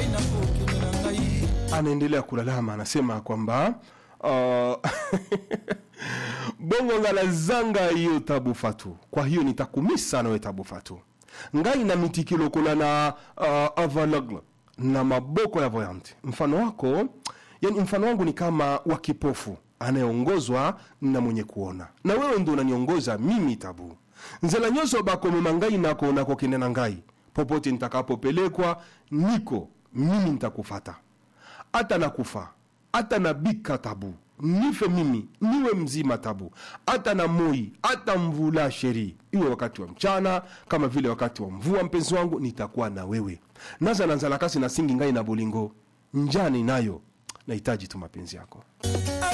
ngai nakokende na ngai anaendelea kulalama anasema kwamba uh, bongo ngalazanga hiyo tabu fatu kwa hiyo nitakumisa nawe tabu fatu ngai na mitikilokola na uh, avalagle na maboko ya voyante mfano wako yani mfano wangu ni kama wa kipofu anayeongozwa na mwenye kuona na wewe ndo unaniongoza mimi tabu nzela nyonso bakomema ngai nako nakokende na ngai popote nitakapopelekwa niko mimi nitakufata hata nakufa hata nabika tabu nife mimi niwe mzima tabu hata na moi hata mvula sheri iwe wakati wa mchana kama vile wakati wa mvua mpenzi wangu nitakuwa na wewe naza na nzalakasi na singi ngai na bolingo njani nayo nahitaji tu mapenzi yako